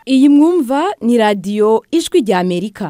iyi mwumva ni radiyo ijwi rya amerika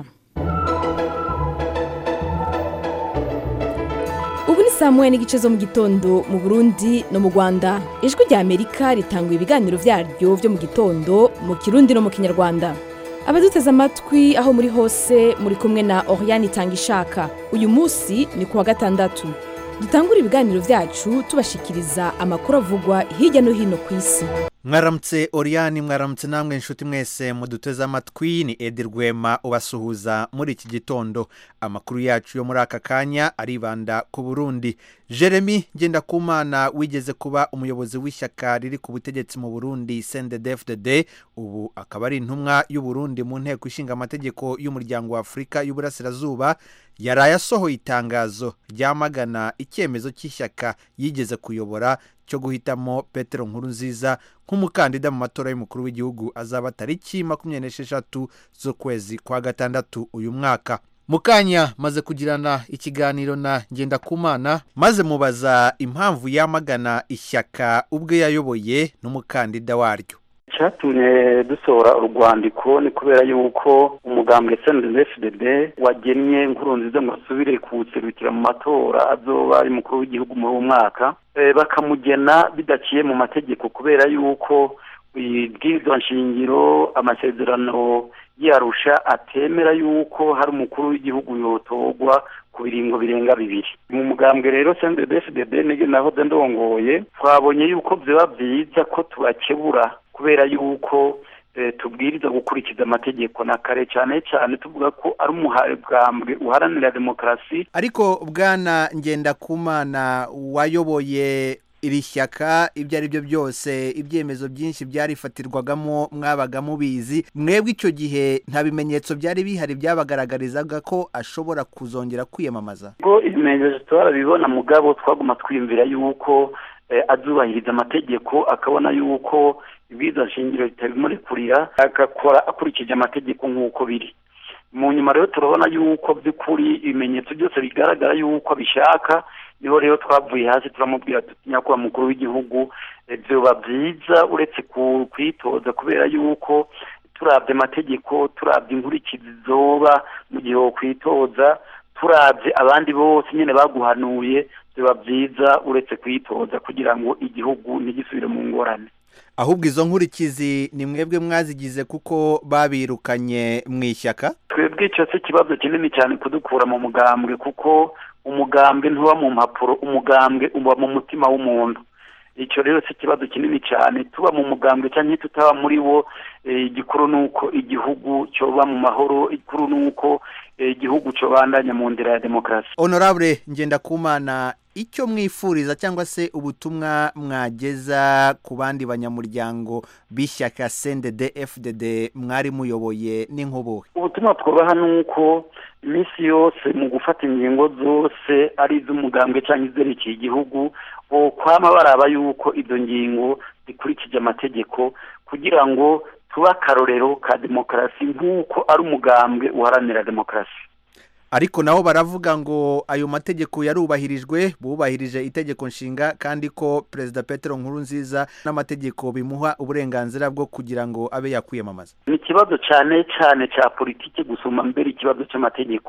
ubu ni saa moya n'igice zo mu gitondo mu burundi no mu rwanda ijwi rya amerika ritanga ibiganiro byaryo byo mu gitondo mu kirundi no mu kinyarwanda abaduteze amatwi aho muri hose muri kumwe na oriyani itanga ishaka uyu munsi ni ku wa gatandatu dutangura ibiganiro byacu tubashikiriza amakuru avugwa hirya no hino ku isi mwaramutse oriyani mwaramutse namwe inshuti mwese muduteze amatwi ni edi rwema ubasuhuza muri iki gitondo amakuru yacu yo muri aka kanya aribanda ku burundi jeremy ngendakumana wigeze kuba umuyobozi w'ishyaka riri ku butegetsi mu burundi sendedefudede ubu akaba ari intumwa y'uburundi mu nteko ishinga amategeko y'umuryango wa afurika y'uburasirazuba yaraye asohoye itangazo ryamagana icyemezo cy'ishyaka yigeze kuyobora cyo guhitamo petero nkuru nziza nk'umukandida mu matora y'umukuru w'igihugu azaba tariki makumyabiri n'esheshatu z'ukwezi kwa gatandatu uyu mwaka mukanya maze kugirana ikiganiro na ngendakumana maze mubaza impamvu yamagana ishyaka ubwe yayoboye n'umukandida waryo icyatumye dusohora urwandiko ni kubera yuko umugambwe snddfdd wagennye nkuru nziza ngo asubire kuwuserukira mu matora azoba ari mukuru w'igihugu muri uwo mwaka bakamugena bidaciye mu mategeko kubera yuko ibwirizwa nshingiro amasezerano yarusha atemera yuko hari umukuru w'igihugu yotorwa ku biringo birenga bibiri mu mugambwe rero snddfdd naho ndongoye twabonye yuko byaba byiza ko tubakebura kubera yuko tubwiriza gukurikiza amategeko na kare cyane cyane tuvuga ko ari umuhambwe uharanira demokarasi ariko bwana ngendakumana wayoboye iri shyaka ibyo ari byo byose ibyemezo byinshi byarifatirwagamo mwabaga mubizi mwebwe icyo gihe nta bimenyetso byari bihari byabagaragarizaga ko ashobora kuzongera kwiyamamaza ubwo ibimenyetso turabibona mugabo twaguma twiyumvira yuko azubahiriza amategeko akabona yuko ibwiza shingiro ritabimurekurira agakora akurikije amategeko nk'uko biri mu nyuma rero turabona yuko by'ukuri ibimenyetso byose bigaragara yuko abishaka niho rero twavuye hasi turamubwira tuti nyakubahwa mukuru w'igihugu byoba byiza uretse kwitoza kubera yuko turabye amategeko turabye inkurikizi zoba mu gihe wo kwitoza turabye abandi bose nyine baguhanuye biba byiza uretse kwitoza kugira ngo igihugu ntigisubire mu ngorane ahubwo izo nkurikizi ni mwebwe mwazigize kuko babirukanye mu ishyaka twebwe icyo si ikibazo kinini cyane kudukura mu mugambwe kuko umugambwe ntuba mu mpapuro umugambwe uba mu mutima w'umuntu icyo rero si ikibazo kinini cyane tuba mu mugambwe cyangwa tutaba muri wo igikuru ni uko igihugu cyoba mu mahoro igikuru ni uko igihugu cyobandanya mu nzira ya demokarasi honorable ngendakumana icyo mwifuriza cyangwa se ubutumwa mwageza ku bandi banyamuryango b'ishyaka sendede fdd mwari muyoboye n'inkubuhe ubutumwa twubaha ni uko iminsi yose mu gufata ingingo zose ari iz'umugambwe cyangwa izerekeye igihugu kwama baraba yuko izo ngingo zikurikije amategeko kugira ngo tube akarorero ka demokarasi nk'uko ari umugambwe uharanira demokarasi ariko nabo baravuga ngo ayo mategeko yarubahirijwe bubahirije itegeko nshinga kandi ko perezida petero nkuru nziza n'amategeko bimuha uburenganzira bwo kugira ngo abe yakwiyamamaza ni ikibazo cyane cyane cya politiki gusoma mbere ikibazo cy'amategeko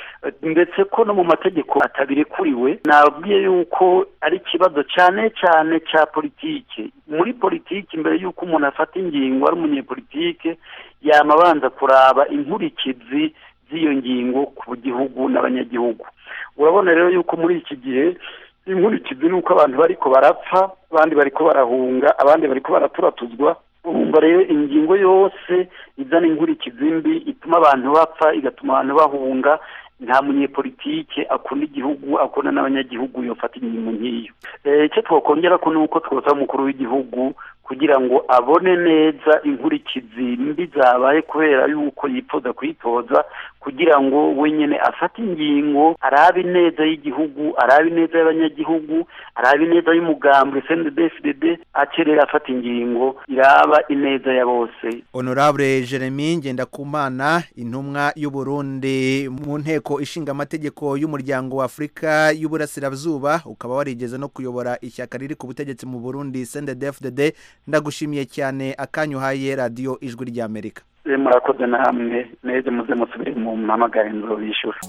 ndetse ko no mu mategeko atabirekuriwe nabwiye yuko ari ikibazo cyane cyane cya politiki muri politiki mbere y'uko umuntu afata ingingo ari umunyepolitike yamabanza kuraba inkurikizi z'iyo ngingo ku gihugu n'abanyagihugu urabona rero yuko muri iki gihe inkurikizi ni uko abantu bariko barapfa abandi bariko barahunga abandi bariko baraturatuzwa urumva rero ingingo yose izana inkurikizi mbi ituma abantu bapfa igatuma abantu bahunga nta munyepolitike akunda igihugu akunda n'abanyagihugu yofata ingingo nk'iyo icyo twakongera ko ni uko twosaba umukuru w'igihugu kugira ngo abone neza inkurikizi mbi zabaye kubera yuko yifuza kwitoza kugira ngo wenyine afate ingingo arabe ineza y'igihugu arabe ineza y'abanyagihugu arabe ineza y'umugambwe cndfdd acerera afata ingingo iraba ineza ya bose honorable jeremy ngendakumana intumwa y'uburundi mu nteko ishinga amategeko y'umuryango wa afurika y'uburasirazuba ukaba warigeze no kuyobora ishyaka riri ku butegetsi mu burundi cndfdd ndagushimiye cyane akanya uhaye radiyo ijwi ry'amerika Eh, murakoze namwe neze muze musubire mu mpamagare nzobishyura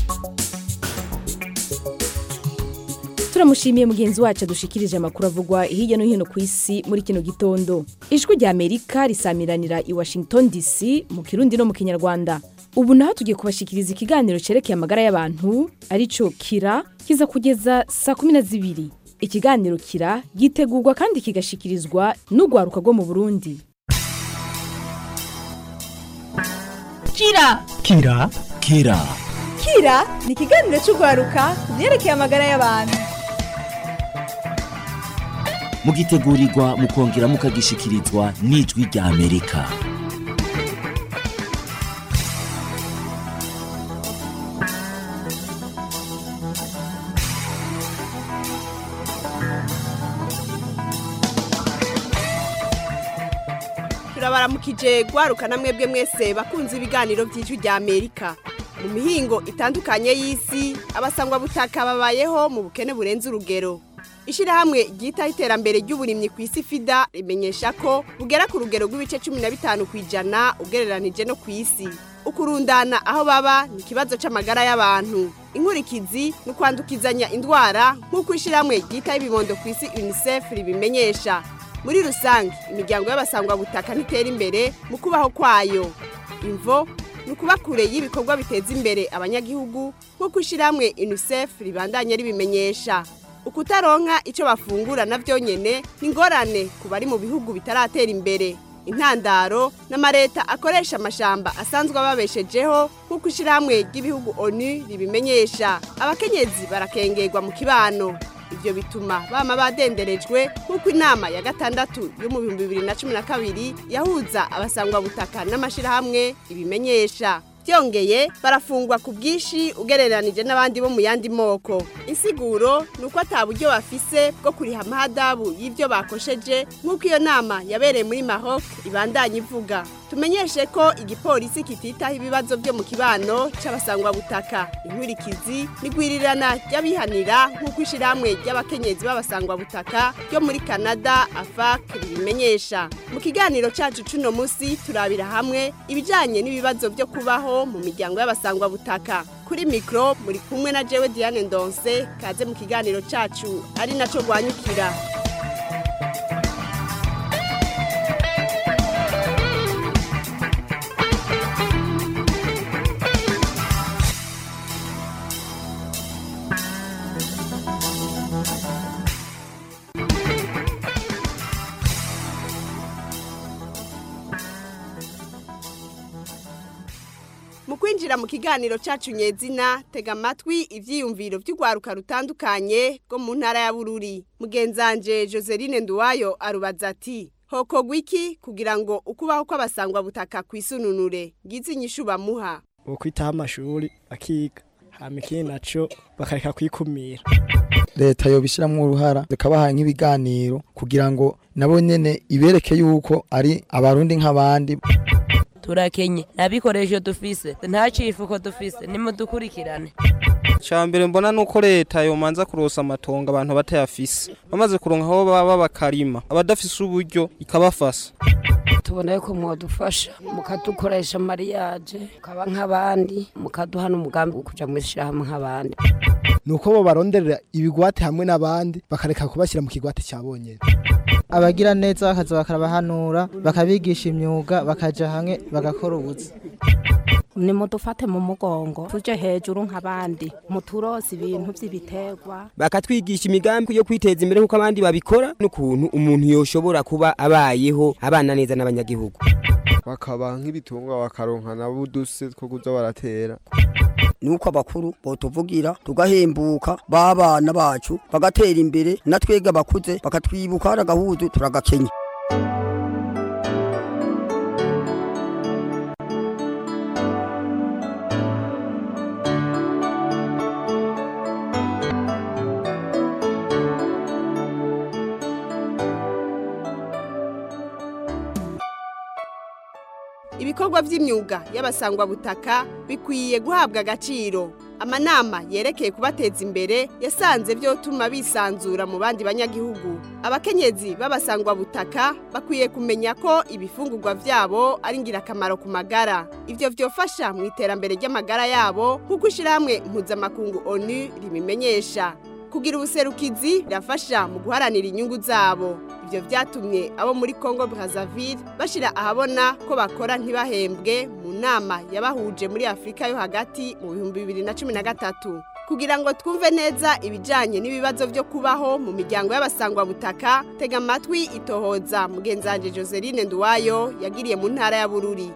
turamushimiye mugenzi wacu adushikirije amakuru avugwa hirya no hino ku isi muri kino gitondo ijwi rya amerika risamiranira i washington dc mu kirundi no mu kinyarwanda ubu naho tugiye kubashikiriza ikiganiro cerekeye amagara y'abantu arico kira kiza kugeza saa kumi na zibiri ikiganiro kira gitegurwa kandi kigashikirizwa n'urwaruka rwo mu burundi kira kira kira kira ni ikiganiro cy'urwaruka ku byerekeye amagara y'abantu mugitegurirwa mukongera mukagishikirizwa n'ijwi rya amerika turabaramukije gwaruka na mwebwe mwese bakunze ibiganiro by'ijwi rya amerika mu mihingo itandukanye y'isi abasangwa butaka babayeho mu bukene burenze urugero ishyirahamwe ryitaho iterambere ry'uburimyi ku isi fida rimenyesha ko bugera ku rugero rw'ibice cumi na bitanu ku ijana ugereranije no ku isi ukurundana aho baba ni ikibazo cy'amagara y'abantu inkurikizi ni ukwandukizanya indwara nk'uko ishyirahamwe ryitaho ibibondo ku isi unicef ribimenyesha muri rusange imiryango y'abasangwabutaka ntitera imbere mu kubaho kwayo imvo ni ukuba kure y'ibikorwa biteza imbere abanyagihugu nk'uko ishyirahamwe unicef ribandanya ribimenyesha ukutaronka icyo bafungura na byonyine ni ingorane ku bari mu bihugu bitaratera imbere intandaro n'amareta akoresha amashamba asanzwe ababeshejeho nk'uko ishyirahamwe ry'ibihugu onu ribimenyesha abakenyezi barakengerwa mu kibano ibyo bituma bama badenderejwe nk'uko inama ya gatandatu yo mu bihumbi bibiri na cumi na kabiri yahuza abasangwabutaka n'amashyirahamwe ibimenyesha byongeye barafungwa ku bwinshi ugereranije n'abandi bo mu yandi moko insiguro ni uko ata buryo bafise bwo kuriha amahadabu y'ibyo bakosheje nk'uko iyo nama yabereye muri maroc ibandanya ivuga tumenyeshe ko igipolisi kititaho ibibazo byo mu kibano cy'abasangwabutaka inkurikizi n'igwirirana ry'abihanira nk'uko ishyirahamwe ry'abakenyezi b'abasangwabutaka ryo muri canada afac ribimenyesha mu kiganiro cyacu c'uno munsi turabira hamwe ibijyanye n'ibibazo byo kubaho mu miryango y'abasangwabutaka kuri mikoro muri kumwe na jewe diane ndonse kaze mu kiganiro cyacu ari nacyo rwanyukira mu kwinjira mu kiganiro cyacu nyezina tega amatwi ibyiyumviro by'urwaruka rutandukanye rwo mu ntara ya bururi mugenzanje joseline nduwayo arubaza ati hokogwa iki kugira ngo ukubaho kw'abasangwabutaka kwisununure ngize inyishu bamuha ukwitaho amashuri akiga hama ikindi naco bakareka kwikumira leta yobishyiramo uruhara zikabaha nk'ibiganiro kugira ngo nabo nyene ibereke yuko ari abarundi nk'abandi turakenye nta bikoresho dufise nta cifuko dufise nimudukurikirane mbere mbona nuko leta yomanza kurosa amatongo abantu batayafise bamaze kuronka aho baba bakarima abadafise uburyo ikabafasha tubona yuko mwadufasha mukadukoresha mariyaje mukaba nk'abandi mukaduha n'umugambi wo kuja mw'ishirahamwe nk'abandi nuko bo baronderera ibigwate hamwe n'abandi bakareka kubashyira mu kigwate cya bonyene abagira neza bakaza bakarabahanura bakabigisha imyuga bakaja hamwe bagakora ubuzi nimudufate mu mugongo tuje hejuru nk'abandi muturose ibintu by'ibiterwa bakatwigisha imigambi yo kwiteza imbere nk'uko abandi babikora n'ukuntu umuntu yoshobora kuba abayeho abana neza n'abanyagihugu bakaba nk'ibitungwa bakaronka nabo uduse two kuza baratera nuko abakuru botuvugira tugahembuka b'abana bacu bagatera imbere natwega abakuze bakatwibuka hari agahuzu turagakenya ibikorwa by'imyuga y'abasangwabutaka bikwiye guhabwa agaciro amanama yerekeye kubateza imbere yasanze vyotuma bisanzura mu bandi banyagihugu abakenyezi b'abasangwa butaka bakwiye kumenya ko ibifungurwa vyabo ari ngirakamaro ku magara ivyo vyofasha mu iterambere ry'amagara yabo nk'uko ishirahamwe mpuzamakungu onu ribimenyesha kugira ubuserukizi birafasha mu guharanira inyungu zabo ibyo byatumye abo muri congo brazzaville bashyira ahabona ko bakora ntibahembwe mu nama yabahuje muri afurika yo hagati mu bihumbi bibiri na cumi na gatatu kugira ngo twumve neza ibijyanye n'ibibazo byo kubaho mu miryango y'abasangwabutaka tega amatwi itohoza mugenzange joseline nduwayo yagiriye mu ntara ya bururi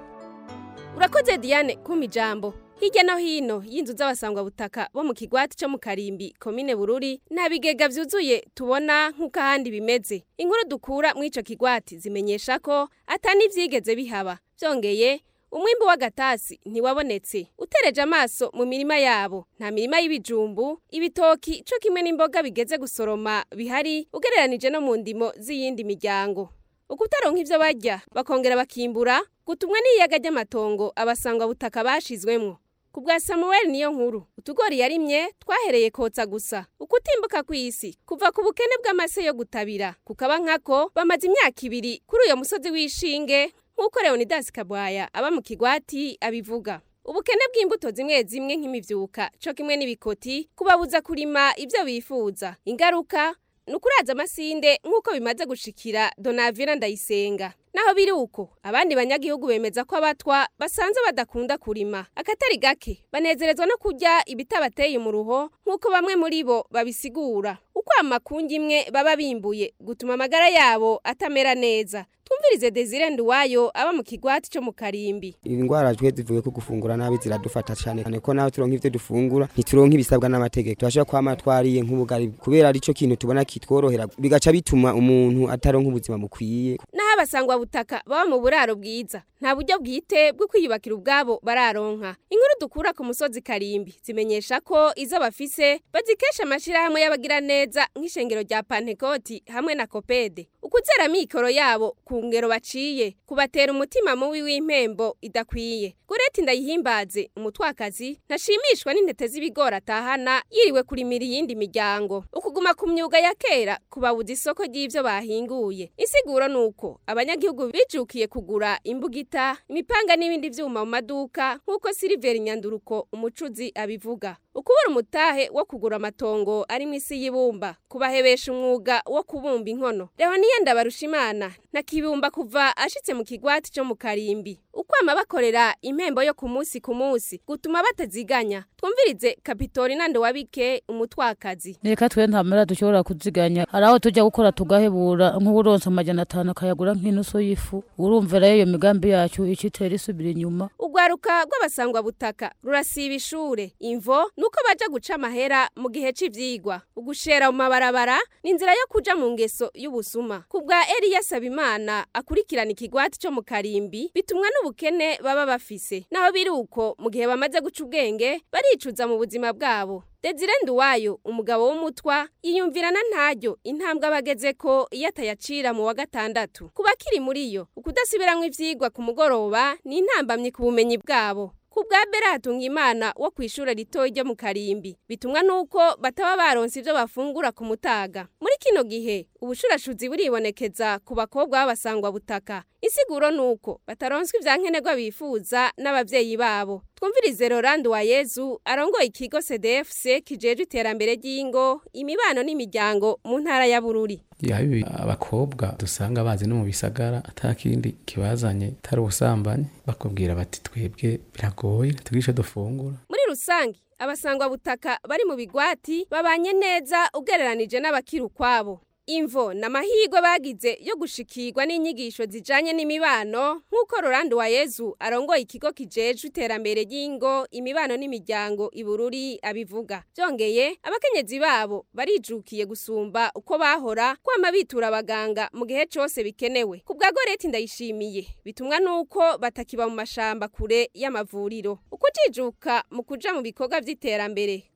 urakoze diane kuma ijambo hirya no hino y'inzu z'abasangwabutaka bo mu kigwati cyo mu karimbi komine bururi nta bigega byuzuye tubona nk'uko ahandi bimeze inkuru dukura muri icyo kigwati zimenyesha ko atani ibyigeze bihaba byongeye umwimbi w'agatasi ntiwabonetse utereje amaso mu mirima yabo nta mirima y'ibijumbu ibitoki cyo kimwe n'imboga bigeze gusoroma bihari ugereranije no mu ndimo z'iyindi miryango ukutaronka ivyo barya bakongera bakimbura gutumwa n'iyaga ry'amatongo abasangwa butaka bashizwemwo ku bwa samuel niyo nkuru utugori yarimye twahereye kotsa gusa ukutimbuka kw'isi kuva ku bukene bw'amase yo gutabira kukaba nkako bamaze imyaka ibiri kuri uyo musozi w'ishinge nk'uko leonidas kabwaya aba mu kigwati abivuga ubukene bw'imbuto zimwe zimwe nk'imivyuka co kimwe n'ibikoti kubabuza kurima ivyo bifuza ingaruka ni ukuraza amasinde nk'uko bimaze gushikira donavina ndayisenga naho biri uko abandi banyagihugu bemeza ko abatwa basanze badakunda kurima akatari gake banezerezwa no kurya ibitabateye umuruho nk'uko bamwe muri bo babisigura uko amakungi imwe baba bimbuye gutuma amagara yabo atamera neza twumvirize desire nduwayo aba mu kigwati cyo mu karimbi indwara twe zivuye ko gufungura nabi ziradufata cyane cyane ko nawe turonka ivyo dufungura ntituronka ibisabwa n'amategeko turashobora kwama twariye nk'ubugari kubera arico kintu tubona kitworohera bigaca bituma umuntu ataronka ubuzima bukwiye naho abasangwa butaka baba mu buraro bwiza nta buryo bwite bwo kwiyubakira ubwabo bararonka inkuru dukura ku musozi karimbi zimenyesha ko izo bafise bazikesha amashirahamwe y'abagira neza nk'ishengero rya pantekoti hamwe na kopede ukuzera mikoro yabo ku ngero baciye kubatera umutima mubi w'impembo idakwiye goreti ndayihimbaze umutwakazi ntashimishwa n'intete z'ibigori atahana yiriwe kurimira iyindi miryango ukuguma ku myuga ya kera kubabuza isoko ry'ivyo bahinguye insiguro nuko abanyagihugu bijukiye kugura imbugita imipanga n'ibindi vyuma mu maduka nk'uko siliveri nyanduruko umucuzi abivuga ukubura umutahe wo kugura amatongo ari mu isi y'ibumba kubahebesha umwuga wo kubumba inkono Leoniya Ndabarushimana na kibumba kuva ashitse mu kigwati cyo mu karimbi ukwama bakorera impembo yo ku munsi ku munsi gutuma bataziganya twumvirize kapitori nande wabike umutwakazi reka twe ntamera dushobora kuziganya hari aho tujya gukora tugahebura nk'uburonsa amajana atanu akayagura nk'inusu y'ifu urumva rero iyo migambi yacu icitera isubira inyuma urwaruka rw'abasangwa butaka rurasiba ishure imvo nuko baja guca amahera mu gihe c'ivyigwa ugushera mu mabarabara ni inzira yo kuja mu ngeso y'ubusuma ku bwa Eliya Sabimana akurikirana ikigwati cyo mu karimbi bitumwa n'ubukene baba bafise naho biri uko mu gihe bamaze guca ubwenge baricuza mu buzima bwabo Desire Nduwayo umugabo w'umutwa yiyumvirana ntaryo intambwe abageze ko iyo atayacira mu wa gatandatu kuba kiri muri yo ukudasibiramwo ivyigwa ku mugoroba ni intambamye ku bumenyi bwabo ku bwa Beratunga Imana wo kw'ishure ritoyi ryo mu Karimbi bitumwa nuko bataba baronse ivyo bafungura ku mutaga muri kino gihe ubushurashuzi buribonekeza ku bakobwa b'abasangwa butaka isiguro nuko bataronswa ivyankenerwa bifuza n'abavyeyi babo twumvirize Rolando wa Yezu arongoye ikigo CDFC kijeje iterambere ry'ingo imibano n'imiryango mu ntara ya Bururi yabi abakobwa dusanga bazi no mu bisagara atakindi kibazanye tari ubusambanyi bakubwira bati twebwe biragoye tugisha dufungura muri rusangi abasangwa butaka bari mu bigwati babanye neza ugereranije n'abakiri ukwabo imvo n'amahirwe bagize yo gushikirwa n'inyigisho zijanye n'imibano nk'uko Rolando wa Yezu arongoye ikigo kijejwe iterambere ry'ingo imibano n'imiryango ibururi abivuga byongeye abakenyezi babo barijukiye gusumba uko bahora kwama bitura abaganga mu gihe cose bikenewe ku bwa Goreti ndayishimiye bitumwa nuko batakiba mu mashamba kure y'amavuriro ukujijuka mu kuja mu bikorwa vy'iterambere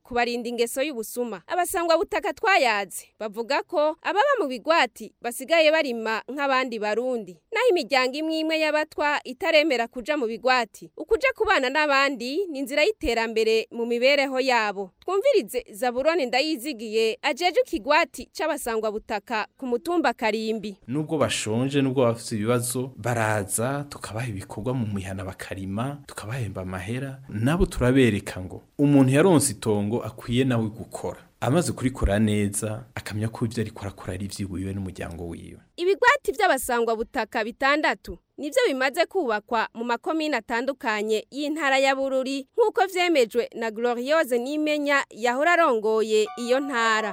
kubarinda ingeso y'ubusuma abasangwa butaka twayaze bavuga ko ababa mu bigwati basigaye barima nk'abandi barundi naho imiryango imwe imwe y'abatwa itaremera kuja mu bigwati ukuja kubana n'abandi ni inzira y'iterambere mu mibereho yabo twumvirize zaburoni ndayizigiye ajeje ikigwati c'abasangwa butaka ku mutumba karimbi nubwo bashonje nubwo bafite ibibazo baraza tukabaha ibikorwa mu mihana bakarima tukabahemba amahera nabo turabereka ngo umuntu yaronse itongo akwiye nawe gukora amaze kurikora neza akamenya ko ibyo ariko arakora ari iby'iwiwe n'umuryango wiwe ibigwati by'abasangwa butaka bitandatu nibyo bimaze kubakwa mu makomine atandukanye y'intara ya bururi nk'uko vyemejwe na gloriose nimenya yahora arongoye iyo ntara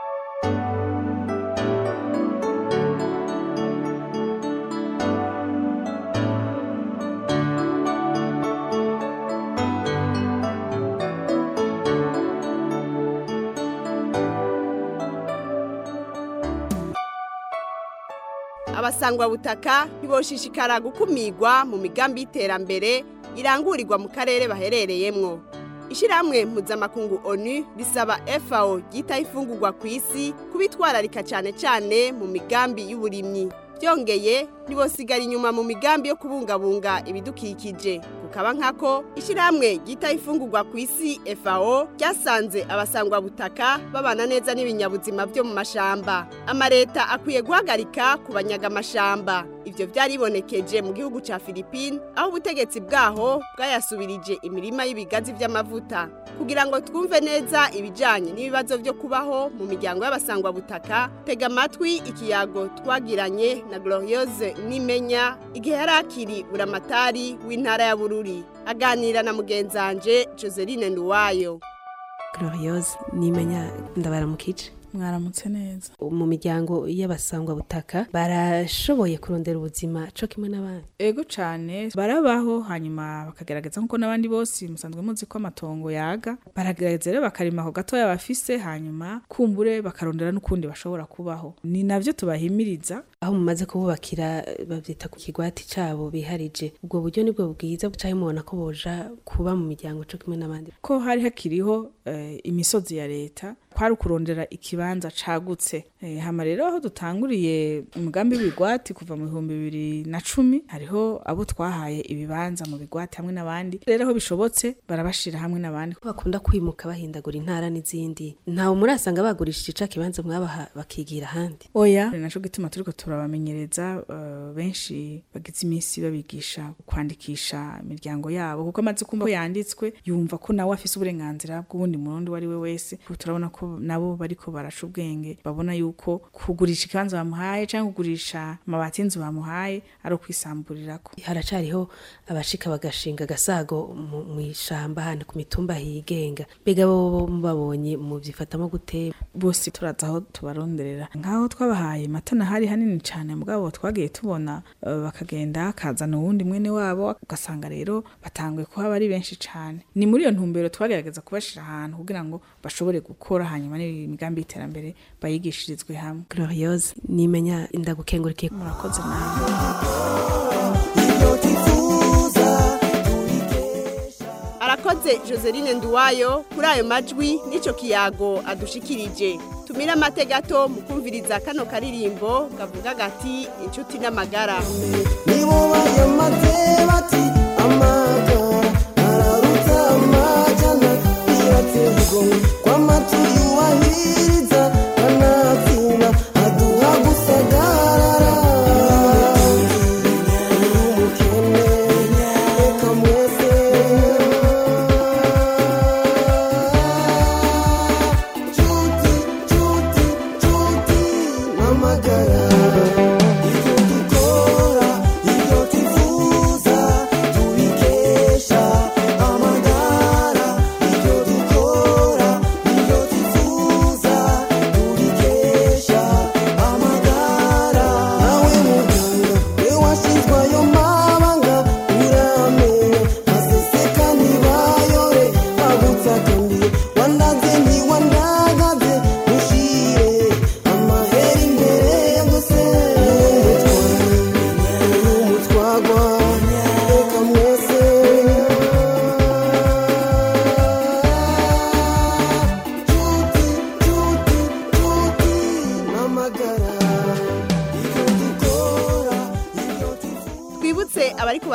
abasangwa butaka ntiboshishikara gukumirwa mu migambi y'iterambere irangurirwa mu karere baherereyemwo ishyirahamwe mpuzamakungu onu risaba FAO ryita ifungurwa ku isi kubitwararika cyane cyane mu migambi y'uburimyi byongeye ntibosigara inyuma mu migambi yo kubungabunga ibidukikije kukaba nkako ishyirahamwe ryita ifungurwa ku isi FAO ryasanze abasangwa butaka babana neza n'ibinyabuzima byo mu mashamba amareta akwiye guhagarika kubanyaga amashamba ivyo byaribonekeje mu gihugu ca Philippines aho ubutegetsi bwaho bwayasubirije imirima y'ibigazi vy'amavuta kugira ngo twumve neza ibijanye n'ibibazo byo kubaho mu miryango y'abasangwa butaka tega amatwi ikiyago twagiranye na Gloriose Nimenya igihe yari akiri buramatari w'intara ya Bururi aganira na mugenzanje Joseline Nduwayo Gloriose Nimenya ndabaramukije mwaramutse neza mu miryango y'abasangwa butaka barashoboye kurondera ubuzima cyo kimwe n'abandi ego cyane barabaho hanyuma bakagerageza nk'uko n'abandi bose musanzwe muzi ko amatongo yaga baragerageza rero bakarima ako gatoya bafise hanyuma kumbure bakarondera n'ukundi bashobora kubaho ni nabyo tubahimiriza aho mumaze kububakira babyita ku kigwati cyabo biharije ubwo buryo nibwo bwiza bucaye mubona ko boja kuba mu miryango cyo kimwe n'abandi ko hari hakiriho imisozi ya leta kwari ukurondera ikibanza cagutse hama rero aho dutanguriye umugambi w'ibigwati kuva mu bihumbi bibiri na cumi hariho abo twahaye ibibanza mu bigwati hamwe n'abandi rero aho bishobotse barabashira hamwe n'abandi bakunda kwimuka bahindagura intara n'izindi ntawe murasanga bagurishije ica kibanza mwabaha bakigira ahandi oya naco gituma turiko turabamenyereza uh, benshi bagize iminsi babigisha kwandikisha imiryango yabo kuko amaze kumva ko yanditswe yumva ko nawe afise uburenganzira bw'ubundi murundi uwo ari we wese turabona ko nabo bariko baraca ubwenge babona yuko kugurisha ikibanza bamuhaye cyangwa kugurisha amabati y'inzu bamuhaye ari ukwisamburirako haracariho abashika bagashinga agasago mu ishamba hano ku mitumba higenga mbega bo babonye mu byifatamo gute bose turaza aho tubaronderera nk'aho twabahaye matana hari hanini cyane mugabo twagiye tubona uh, bakagenda kazana uwundi mwene wabo ugasanga rero batanguye kuba ari benshi cyane ni muri iyo ntumbero twagerageza kubashira ahantu kugira ngo bashobore gukora hanyuma n'imigambi y'iterambere bayigishirizwe hamwe gloriose nimenya indagukengurike murakoze nawe arakoze joseline nduwayo kuri ayo majwi n'icyo kiyago adushikirije tumire amate gato mu kumviriza kano karirimbo kavuga gati inshuti n'amagara nibo bayamaze bati amagara araruta amajana irateye igomwe kw'amatu yuwahiriza kanatsinda aduha gusagarara umukene reka mwese nshuti nshuti nshuti n'amagara ibyo dukora ibyo tuvuza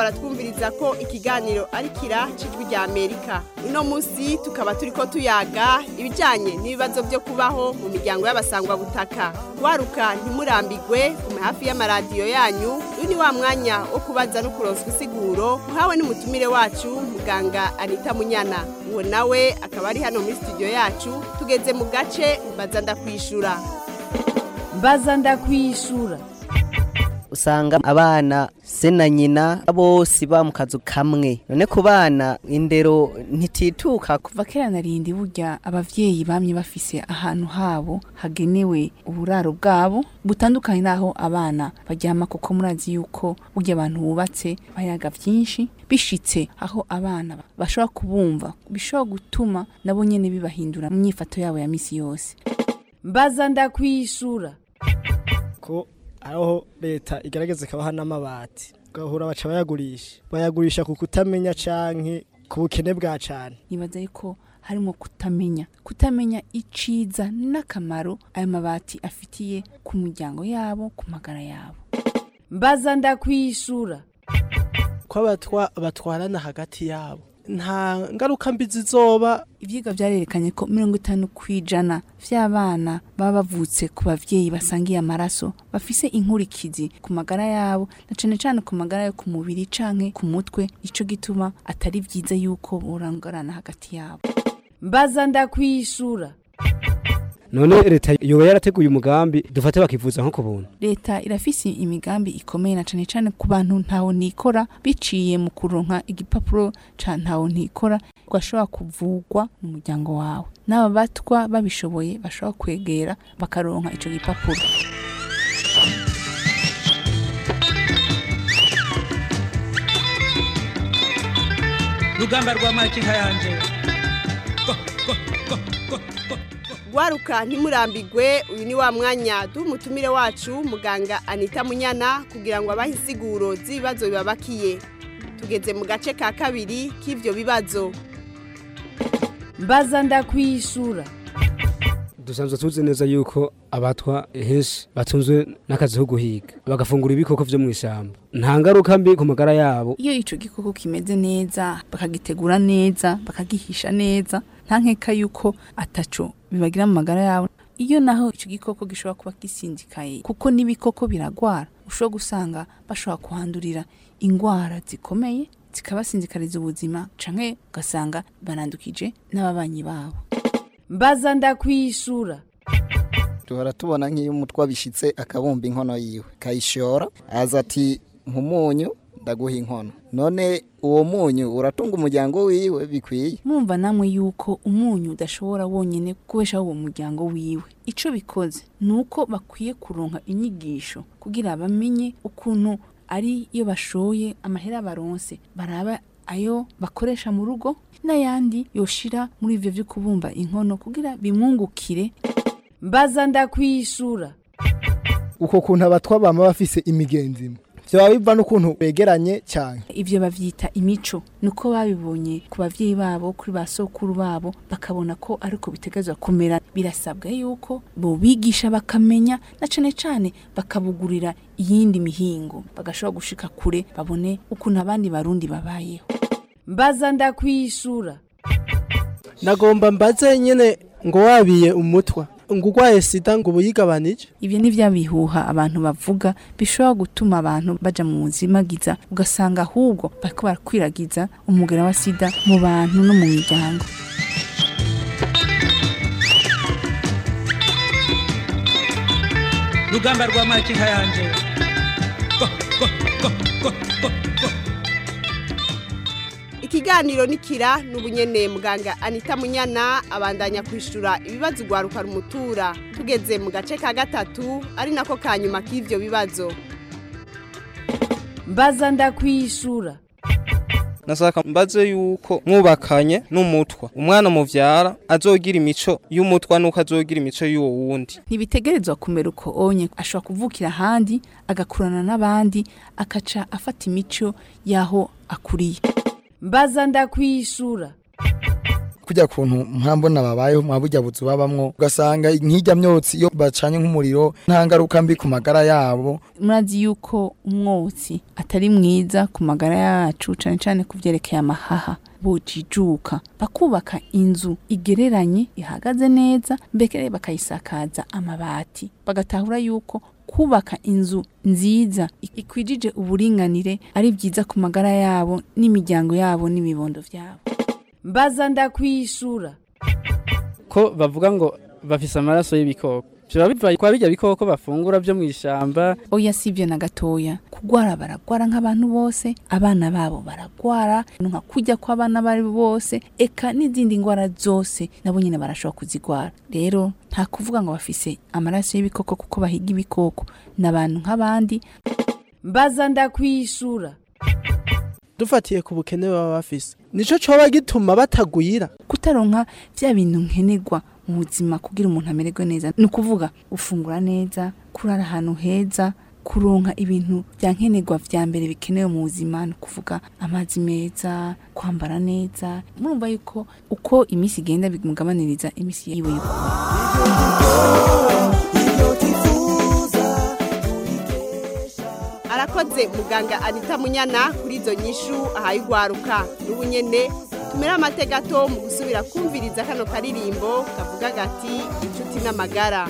baratwumviriza ko ikiganiro ari kira cijwi rya amerika uno munsi tukaba turi ko tuyaga ibijyanye n'ibibazo byo kubaho mu miryango y'abasangwa butaka waruka ntimurambigwe kume hafi y'amaradiyo yanyu uyu ni wa mwanya wo kubaza no kuronswa isiguro muhawe n'umutumire wacu muganga anita munyana uwo nawe akaba ari hano muri studio yacu tugeze mu gace mbaza ndakwishura mbaza ndakwishura usanga abana se na nyina bose ba mu kazu kamwe none ku bana indero ntitituka kuva kera narindi burya abavyeyi bamye bafise ahantu habo hagenewe uburaro bwabo butandukanye naho abana baryama kuko murazi yuko burya abantu bubatse bayaga vyinshi bishitse aho abana bashobora kubumva bishobora gutuma nabo nyene bibahindura mu myifato yabo ya misi yose mbaza ndakwishura ko aho leta igerageza ikabaha n'amabati ugahura baca bayagurisha bayagurisha ku kutamenya canke ku bukene bwa cane nibaza yuko harimo kutamenya kutamenya iciza n'akamaro ayo mabati afitiye ku muryango yabo ku magara yabo mbaza ndakwishura ko abatwa batwarana hagati yabo nta ngaruka mbi zizoba ivyigwa vyarerekanye ko mirongo itanu kw'ijana vy'abana baba bavutse ku bavyeyi basangiye amaraso bafise inkurikizi ku magara yabo na cane cane ku magara yo ku mubiri canke ku mutwe ico gituma atari vyiza yuko borangarana hagati yabo mbaza ndakwishura none leta yoba yarateguye umugambi dufate bakivuza nko ku buntu leta irafise imigambi ikomeye na cane cane ku bantu ntaho nikora biciye mu kuronka igipapuro ca ntaho ntikora ugashobora kuvugwa mu muryango wawe n'aba batwa babishoboye bashobora kwegera bakaronka ico gipapuro rugamba rwa makinka yanje Gwaruka ntimurambigwe uyu ni wa mwanya duha umutumire wacu muganga Anita Munyana kugira ngo abahe insiguro z'ibibazo bibabakiye tugeze mu gace ka kabiri k'ivyo bibazo mbaza ndakwishura dusanzwe tuzi neza yuko abatwa henshi batunzwe n'akazi ko guhiga bagafungura ibikoko vyo mu ishyamba nta ngaruka mbi ku magara yabo iyo ico gikoko kimeze neza bakagitegura neza bakagihisha neza nta nkeka yuko ataco bibagira mu magara yabo iyo naho ico gikoko gishobora kuba gisinzikaye kuko n'ibikoko biragwara ushobora gusanga bashobora kuhandurira ingwara zikomeye zikabasinzikariza ubuzima canke ugasanga barandukije n'ababanyi babo mbaza ndakwishura duhora tubona nk'iyo umutwe abishitse akabumba inkono yiwe kayishora aza ati nk'umunyu ndaguha inkono none uwo munyu uratunga umuryango wiwe bikwiye mumva namwe yuko umunyu udashobora wonyene kubeshaho uwo muryango wiwe ico bikoze ni uko bakwiye kuronka inyigisho kugira bamenye ukuntu ari iyo bashoye amahera baronse baraba ayo bakoresha mu rugo n'ayandi yoshira muri ivyo vyo kubumba inkono kugira bimwungukire mbaza ndakwishura uko kuntu abatwa bama bafise imigenzi imwe vyoba biva n'ukuntu begeranye cyane ivyo bavyita imico nuko babibonye ku bavyeyi babo kuri ba sokuru babo bakabona ko ariko bitegezwa kumera birasabwa yuko bobigisha bakamenya na cane cane bakabugurira iyindi mihingo bagashobora gushika kure babone ukuntu abandi barundi babayeho mbaza ndakwishura nagomba mbaze nyene ngo wabiye umutwa ngo urwaye sida ngo ubuyigabanije ivyo ni vya bihuha abantu bavuga bishobora gutuma abantu baja mu buzimagiza ugasanga ahubwo bariko barakwiragiza umugera wa sida mu bantu no mu miryango rugamba rwa makinka yanje ikiganiro nikira n'ubunyene muganga Anita Munyana abandanya kwishura ibibazo gwaruka rumutura tugeze mu gace ka gatatu ari nako kanyuma k'ivyo bibazo mbaza ndakwishura nasaka mbaze yuko mwubakanye n'umutwa umwana muvyara azogira imico y'umutwa nuko azogira imico y'uwo wundi ntibitegerezwa kumera uko onye ashobora kuvukira ahandi agakurana n'abandi akaca afata imico y'aho akuriye mbaza ndakwishura kujya kuntu mpambona babayeho mwa burya buzu babamwo ugasanga nk'ijya myotsi iyo bacanye nk'umuriro nta ngaruka mbi ku magara yabo murazi yuko umwotsi atari mwiza ku magara yacu cyane cyane ku byerekeye amahaha bujijuka bakubaka inzu igereranye ihagaze neza mbere bakayisakaza amabati bagatahura yuko kubaka inzu nziza ikwijije uburinganire ari byiza ku magara yabo n'imiryango yabo n'ibibondo byabo mbaza ndakwishura ko bavuga ngo bafise amaraso y'ibikoko biba biva kwa bijya bikoko bafungura byo mu ishamba oya si ibyo na gatoya kugwara baragwara nk'abantu bose abana babo baragwara nka kujya kw'abana bari bose eka n'izindi ndwara zose nabo nyine barashobora kuzigwara rero nta kuvuga ngo bafise amaraso y'ibikoko kuko bahiga ibikoko ni abantu nk'abandi mbaza ndakwishura dufatiye ku bukene baba bafise nico coba gituma batagwira kutaronka vya bintu nkenerwa mu buzima kugira umuntu amererwe neza ni ukuvuga gufungura neza kurara ahantu heza kuronka ibintu bya nkenerwa vya mbere bikenewe mu buzima ni ukuvuga amazi meza kwambara neza murumva yuko uko iminsi igenda bimugabaniriza iminsi yiwe yo arakoze muganga anita munyana kuri izo nyishu ahaye ugwaruka n'ubu nyene tumere amatega gato mu gusubira kumviriza kano karirimbo kavuga gati inshuti n'amagara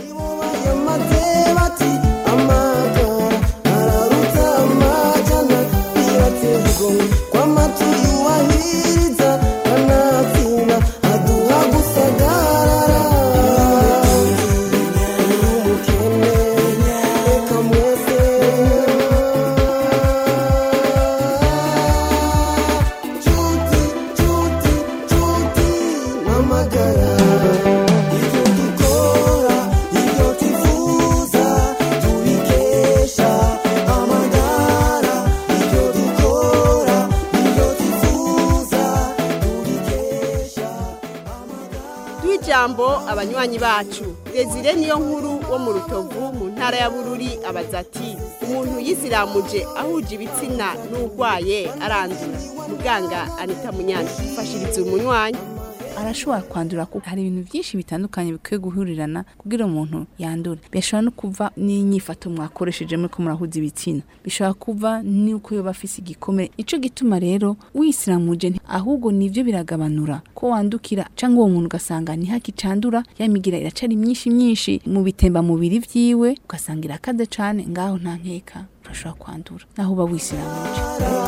duha ijambo abanywanyi bacu desire niyo nkuru wo mu rutovu mu ntara ya bururi abaza ati umuntu yisiramuje ahuje ibitsina n'urwaye arandura muganga anita munyana mfashiriza umunywanyi arashobora kwandura kuko hari ibintu byinshi bitandukanye bikwiye guhurirana kugira umuntu yandure bishobora no kuva n'inyifato mwakoresheje muri ko murahuza ibitsina bishobora kuva n'uko yoba afise igikomere ico gituma rero wisiramuje nti- ahubwo nivyo biragabanura ko wandukira cyangwa uwo muntu ugasanga ntihakicandura ya migira iracari myinshi myinshi mu bitemba mubiri vyiwe ugasanga irakaze cane ngaho nta nkeka urashobora kwandura naho uba wisiramuje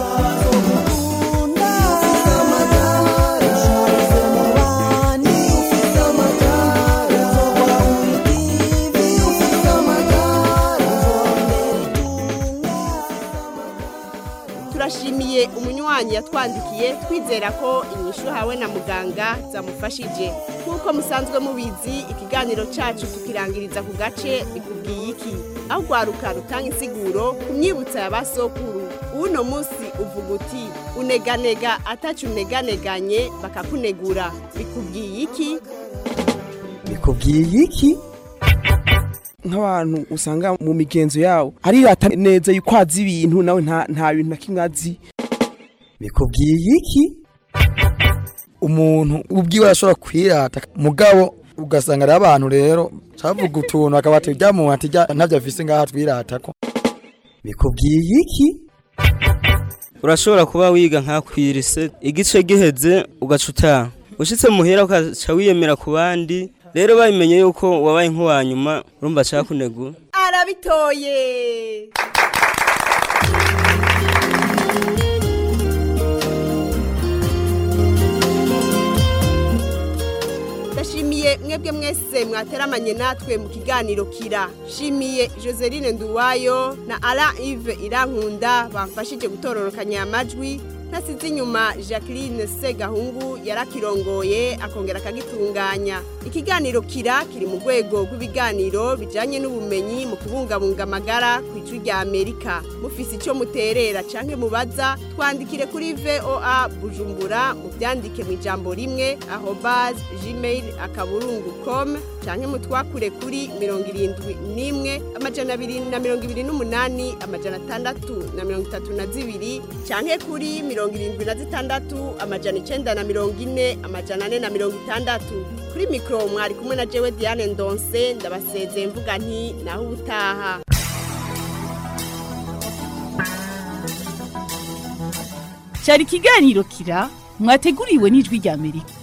turashimiye umunywanyi yatwandikiye twizera ko inyishu hawe na muganga zamufashije nk'uko musanzwe mubizi ikiganiro cyacu tukirangiriza ku gace bikubwiye iki aho rwaruka rutanga insiguro ku myibutso ya ba sokuru uno munsi uvuga uti uneganega atacu uneganeganye bakakunegura bikubwiye iki bikubwiye iki nk'abantu usanga mu migenzo yawo arirata neza yuko azi ibintu nawe nta nta bintu na kimwe azi bikubwiye iki umuntu ubwiwe arashobora kwirata mugabo ugasanga ari abantu rero cavuga utuntu akaba ati rya muntu ati rya ntavyo afise ngaha twirata ko bikubwiye iki urashobora kuba wiga nka kwirise igice giheze ugaca utaha ushitse muhera ukaca wiyemera ku bandi rero babimenye yuko wabaye nk'uwa nyuma urumva ashaka kunegura arabitoye ndashimiye mwebwe mwese mwateramanye natwe mu kiganiro kira shimiye joseline nduwayo na ara ive irankunda bamfashije gutororokanya amajwi ntasize inyuma jacqueline segahungu yarakirongoye akongera akagitunganya ikiganiro kira kiri mu rwego rw'ibiganiro bijyanye n'ubumenyi mu kubungabunga amagara ku ijwi rya amerika mufise icyo muterera cyangwa mubaza twandikire kuri voa bujumbura mu mubyandike mu ijambo rimwe aho baz gmail akaburungu com canke mutwakure kuri mirongo irindwi n'imwe amajana abiri na mirongo ibiri n'umunani amajana atandatu na mirongo itatu na zibiri canke kuri mirongo irindwi na zitandatu amajana icenda na mirongo ine amajana ane na mirongo itandatu kuri mikoro mwari kumwe na jewe diane ndonse ndabasezeye mvuga nti naho ubutaha cyari ikiganiro kira mwateguriwe n'ijwi rya amerika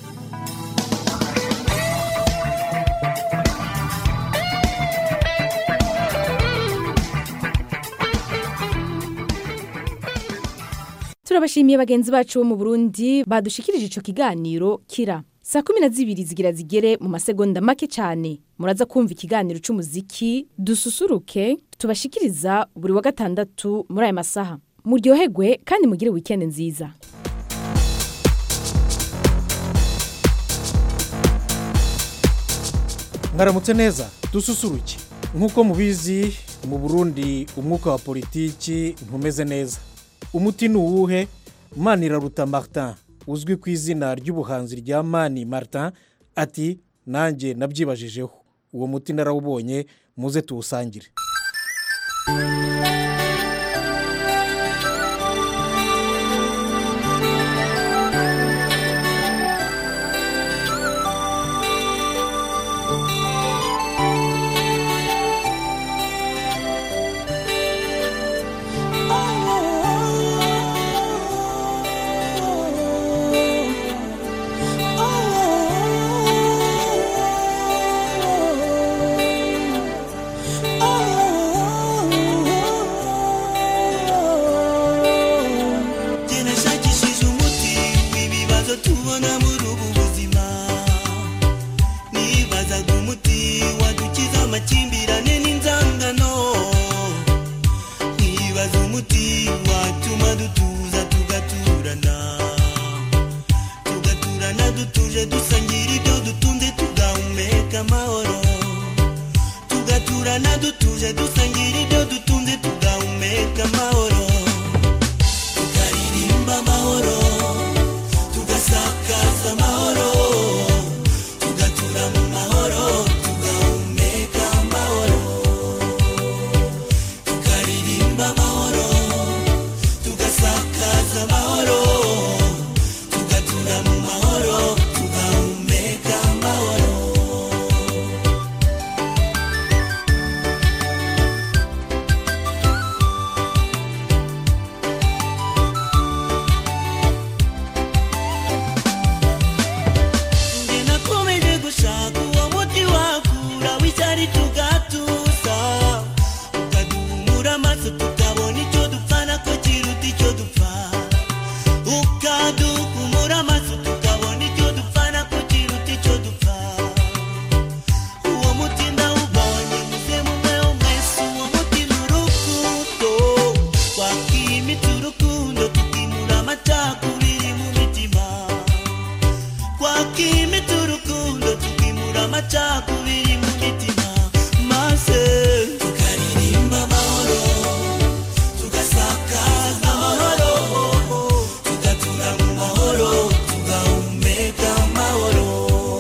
turabashimiye bagenzi bacu bo mu burundi badushikirije ico kiganiro kira saa kumi na zibiri zigira zigere mu masegonda make cyane muraza kumva ikiganiro c'umuziki dususuruke tubashikiriza buri wa gatandatu muri aya masaha muryoherwe kandi mugire wikendi nziza mwaramutse neza dususuruke nk'uko mubizi mu burundi umwuka wa politiki ntumeze neza umuti ni uwuhe maniraruta martin uzwi ku izina ry'ubuhanzi rya mani martin ati nanjye nabyibajijeho uwo muti narawubonye muze tuwusangire Nashakishije umuti w'ibibazo tubona muri ubu buzima nibazaga umuti wadukiza amakimbirane n'inzangano nibaza umuti watuma dutuza tugaturana tugaturana dutuje dusangira ibyo dutunze tugahumeka amahoro tugaturana dutuje dusangira ibyo dutunze tugahumeka amahoro tukaririmba amahoro tugasakaza amahoro tugatura mu mahoro tugahumeka amahoro tukaririmba amahoro tugasakaza amahoro tugatura mu mahoro tugahumeka amahoro Njye nakomeje gushaka uwo muti wakura w'icyari tugatuza ukaduhumura amaso tukabona icyo dupfana ko kiruta icyo dupfa ukaduhumura amaso tukabona icyo dupfana ko kiruta icyo dupfa uwo muti ndawubonye muze mumweho mwese uwo muti ni urukundo twakimitse urukundo tukimura amacakubiri mu mitima twakimita urukundo tukimura amacakubiri mu mitima maze tukaririmba amahoro tugasakaza amahoro tugatura mu mahoro tugahumeka amahoro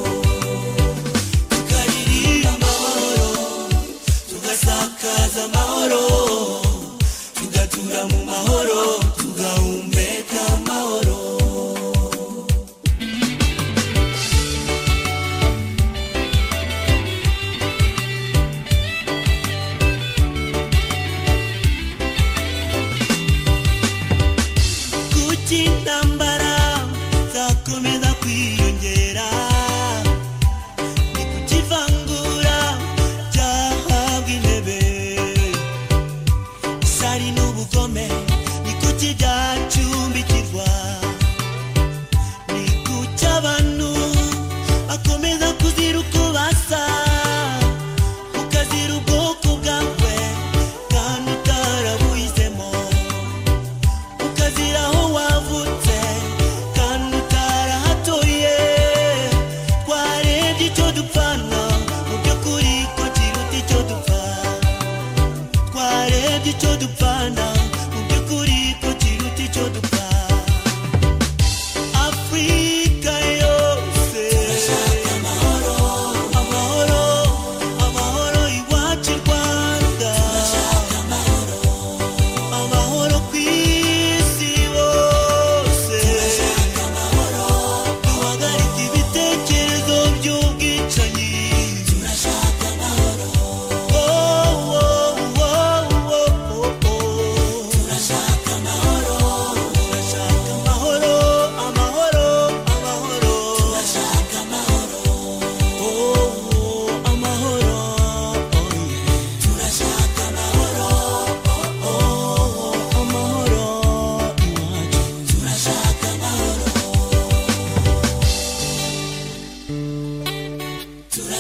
tukaririmba amahoro tugasakaza amahoro tugatura mu mahoro tugahumeka amahoro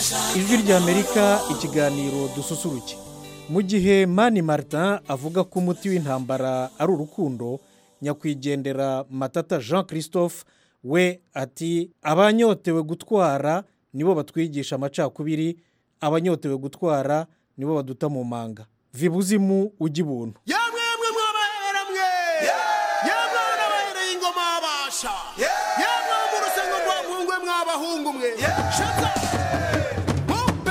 ijwi ry'amerika ikiganiro dususuruke mu gihe mani martin avuga ko umuti w'intambara ari urukundo nyakwigendera matata jean christophe we ati abanyotewe gutwara nibo batwigisha amacakubiri abanyotewe gutwara nibo baduta mu manga vibuzimu ujya ibuntu yamwe mwe mwabahera mwe yamwe n'abahereye ingoma babasha yamwe mu rusengo rwa muhungu mwe mwabahungu mwe shata mumpe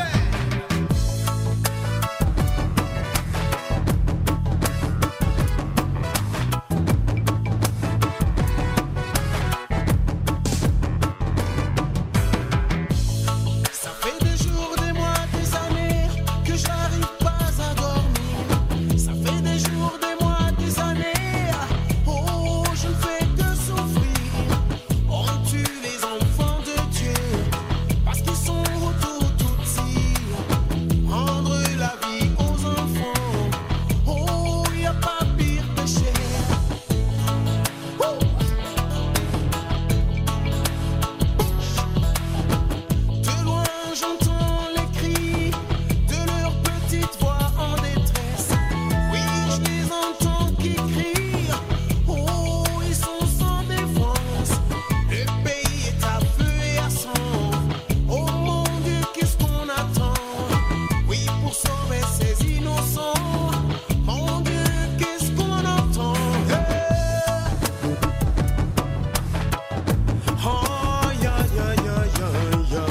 Ça fait des jours, des mois, des années que j'arrive pas à dormir. Ça fait des jours, des mois, des années. Oh, je ne fais que souffrir. On tue les enfants de Dieu parce qu'ils sont autour tout Rendre la vie aux enfants. Oh, y a pas pire péché. Oh. De loin j'entends les cris de leurs petites voix en détresse. Oui, je les entends qui crient. Oh, ils sont sans défense. Le pays est à feu et à sang. Oh mon Dieu, qu'est-ce qu'on attend? Oui, pour sauver ces innocents. Mon Dieu, qu'est-ce qu'on entend? Oh, ya, ya, ya, ya, ya.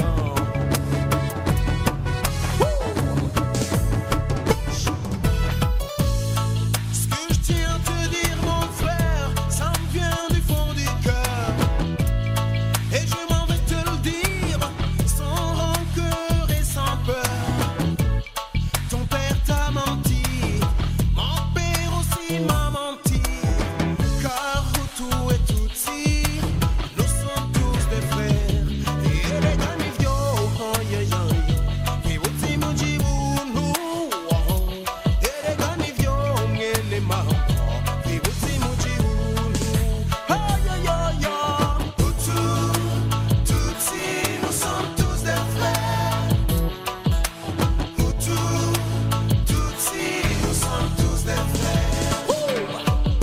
Ce que je tiens à te dire, mon frère, ça me vient du fond du cœur. Et je m'en vais te le dire, sans rancœur et sans peur. Ton père t'a menti, mon père aussi m'a menti. Car tout et Tutsi, nous sommes tous des frères. Et les ganivio, oh, yeah, yeah, yeah. Et Wutsi Mujibunu, oh. Et les ganivio, ngele mama. Et Wutsi Mujibunu, oh, yeah, yeah, yeah. Hutu, Tutsi, nous sommes tous des frères. Hutu, Tutsi, nous sommes tous des frères. Ouh.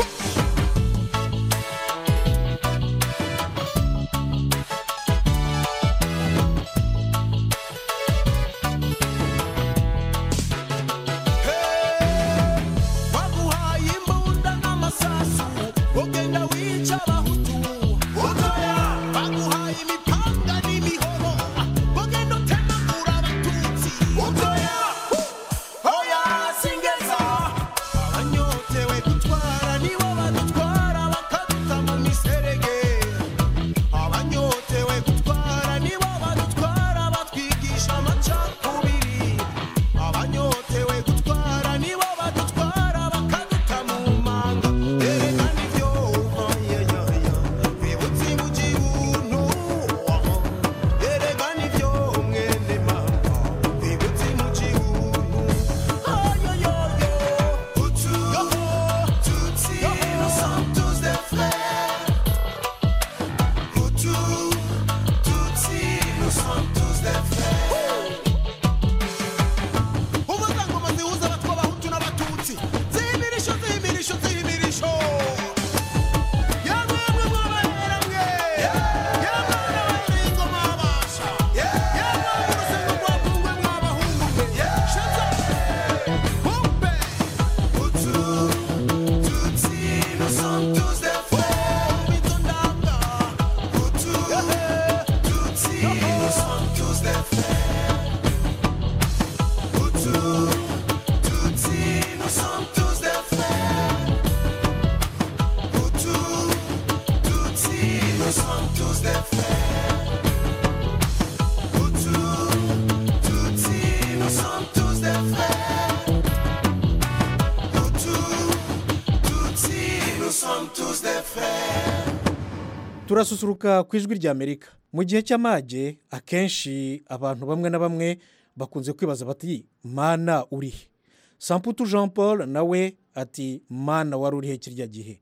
baguhaye imbunda n'amasasu ugenda wica abahutu utoya baguhaye imipanga n'imihoro ugenda utemagura abatutsi utoya oya singeza abanyotewe gutwara nibo badutwara bakaduta mu miserege abanyotewe gutwara nibo badutwara batwigisha amacakubiri abanyotewe gutwara nibo badutwara bakaduta mu manga erega nibyo ayayaya bibutse mu gihugu erega nibyo mwene mama bibutse mu gihugu ayoyoyo hutu tutsi nous sommes tous des frères hutu tutsi nous sommes tous des frères umuryango zihuza abatwa abahutu n'abatutsi zihimirisho zihimirisho zihimirisho yamwe mwe mwabahera mwe yamwe n'abahereye ingoma babasha yamwe mu rusengo rwa kungwe mwabahungu mwe shaza bumpe hutu tutsi nous sommes tous des frères mitondanga hutu tutsi nous sommes tous des frères Hutu, Tutsi, nous sommes tous des frères. Hutu, Tutsi, nous sommes tous des frères. Hutu, Tutsi, nous sommes tous des frères. Hutu, Tutsi, nous sommes tous des frères. turasusuruka ku ijwi ry'amerika mu gihe cy'amage akenshi abantu bamwe na bamwe bakunze kwibaza bati mana urihe samputu jean paul nawe ati mana wari urihe kirya gihe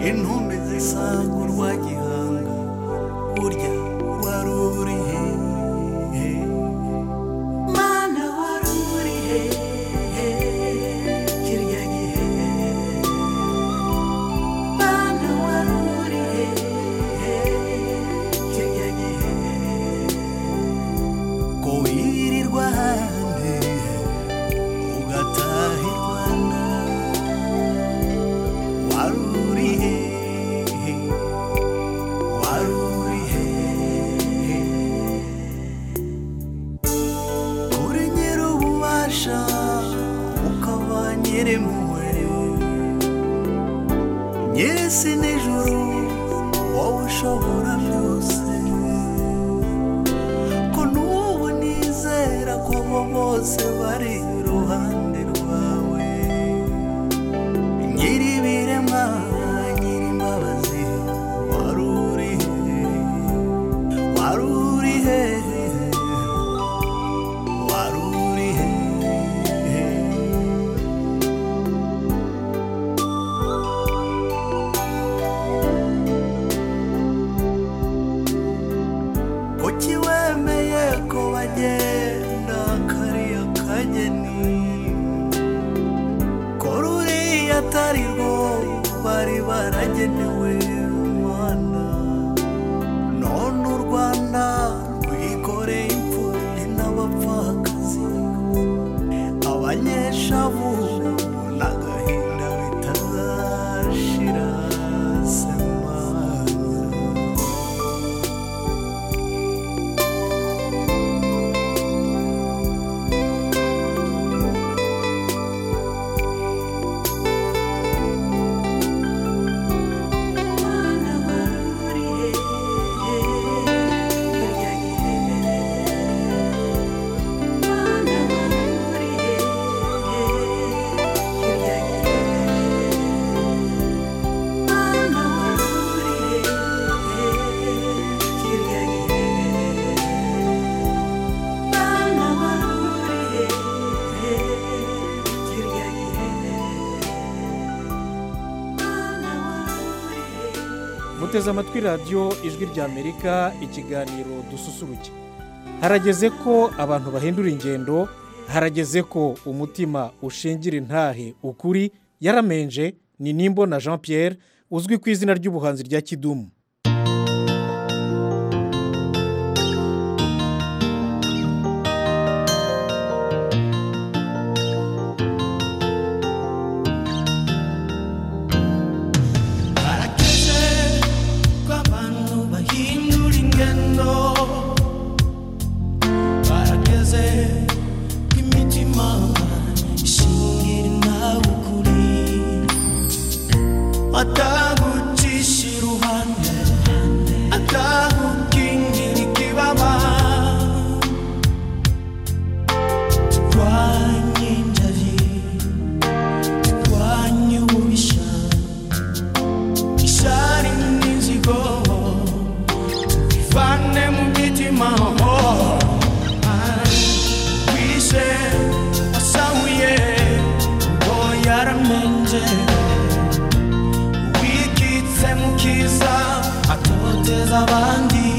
intumbi zisanga urwa gihanga burya wari uri he mana wari uri he kirya gihe mana wari uri he kirya gihe ko wirirwa ahandi ugataha i rwanda wari uri he wari uri he uri nyir'ububasha ukaba nyir'impuhwe nyir'isi n'ijuru wowe ushobora byose ko n'ubu nizera ko abo bose bari iruhande rwawe nyir'ibiremwa nyir'imbabazi wari uri he wari uri he wari uri he kuki wemeye ko bagenda kariya kageni ko ruriya atari rwo bari baragenewe umwana none u rwanda rwikoreye imfubyi n'abapfakazi abanyeshavu n'agahinda bitazashira semaza muteze amatwi radiyo ijwi ry'amerika ikiganiro dususuruke harageze ko abantu bahindura ingendo harageze ko umutima ushingira intahe ukuri yaramenje ni nimbo na jean pierre uzwi ku izina ry'ubuhanzi rya kidumu Barakeze ko abantu bahindura ingendo Barakeze ko imitima ishingira nawe ukuri Atagucisha iruhande Atagukingira ikibaba Turwanye injari Turwanye ububisha ishari n'inzigo bivane mu mitima wishe wasahuye ngo yaramenje wikitse mu kiza atoteza abandi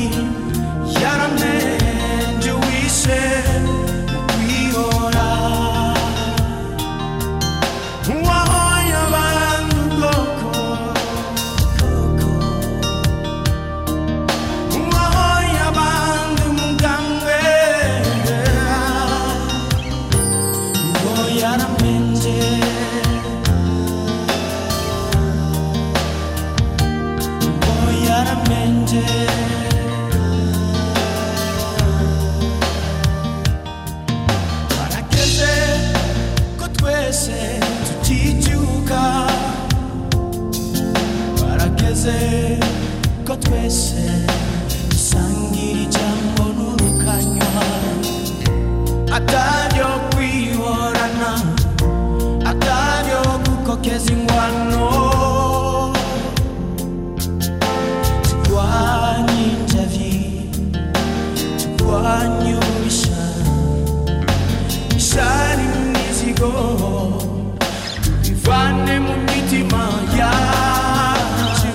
yaramenje wishe mu kwihora wahoye abantu ubwoko wahoye abandi umugambwe ngo yaramenje ngo yaramenje barageze ko twese tuticyuka barageze ko twese dusangira ijambo n'urukanywa ataryo kwihorana ataryo gukokeza ingwano turwanye injavi turwanye ububisha ishari n'imizigo bivane mu mitima yacu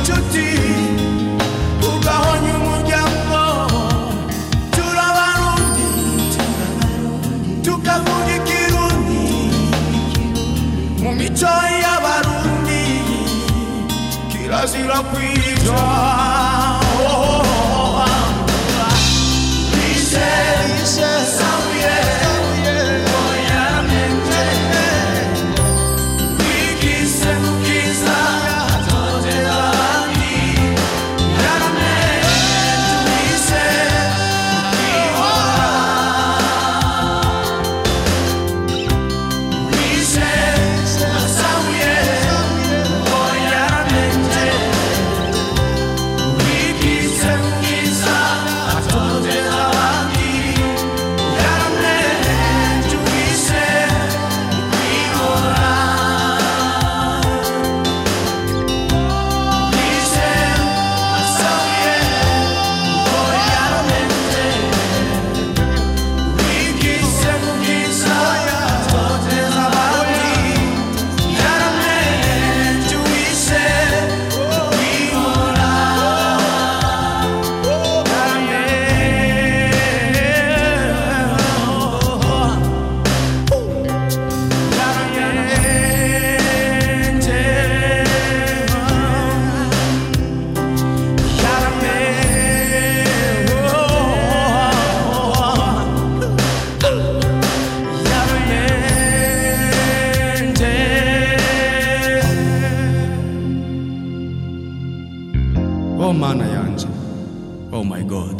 inshuti ugahonya umuryango turabarundi tukavuga ikirundi mu mico y'abarundi kirazira kwica Bise, bise, sabuye, oyamenje, wigise mukiza, atotera abandi, yaramenje, bise, ukihora. Bise, sabuye, oyamenje, wigise mukiza, atotera abandi, yaramenje, bise, ukihora. Bise, sabuye, oyamenje, wigise mukiza, atotera abandi, yaramenje, bise, ukihora. oh mana yanje oh my god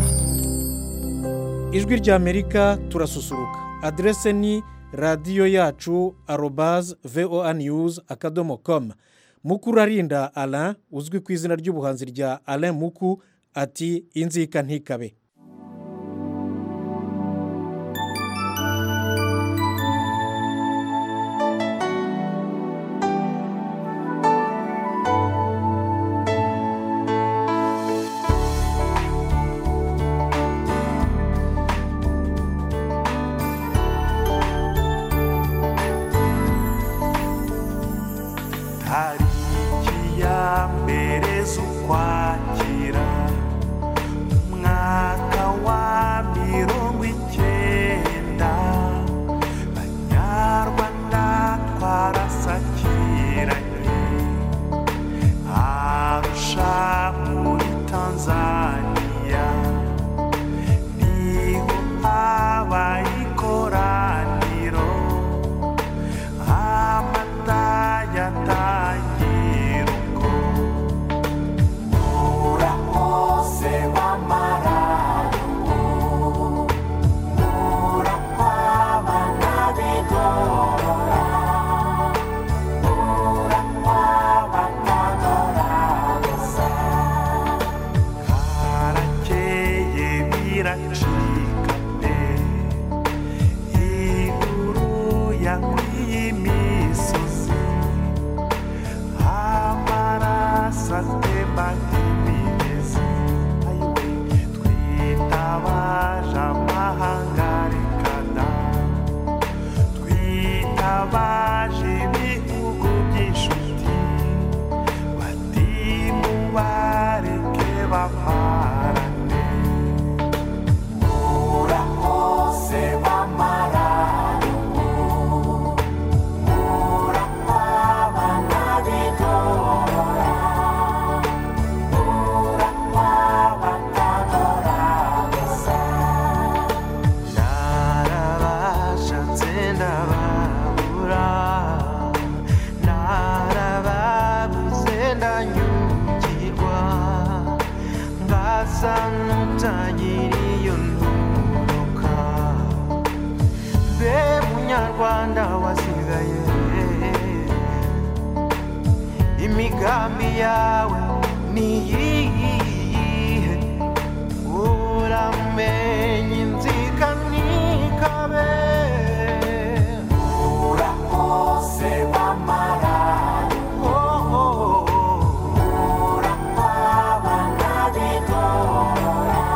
ijwi ry'amerika turasusuruka aderese ni radiyo yacu arobaze voa news akadomo komu mukurarinda alain uzwi ku izina ry'ubuhanzi rya alain muku ati inzika ntikabe tariki ya mbere z'ukwakira umwaka wa mirongo icyenda banyarwanda twarasakiranye arusha muri tanzania niho habaye ikoraniro amata yatangira uko murakoze b'amarayubu murakwaba n'abigorora murakwaba n'adorabuza karakeye biracika pe inkuru yakwiye imisozi amaraso atemba nk'imigezi ayiwe twitabaje amahanga rekana twitabaje ibihugu by'inshuti bati mubareke bamarane murakoze b'amarayubu murakwaba n'abigorora murakwaba n'adorabuza narabashatse ndababura narababuze ndanyugirwa ngasa n'utagira iyo nturuka be munyarwanda wasigaye imigambi yawe niyihe uramenye inzika ntikabe urakoze b'amarari urakwaba n'abigorora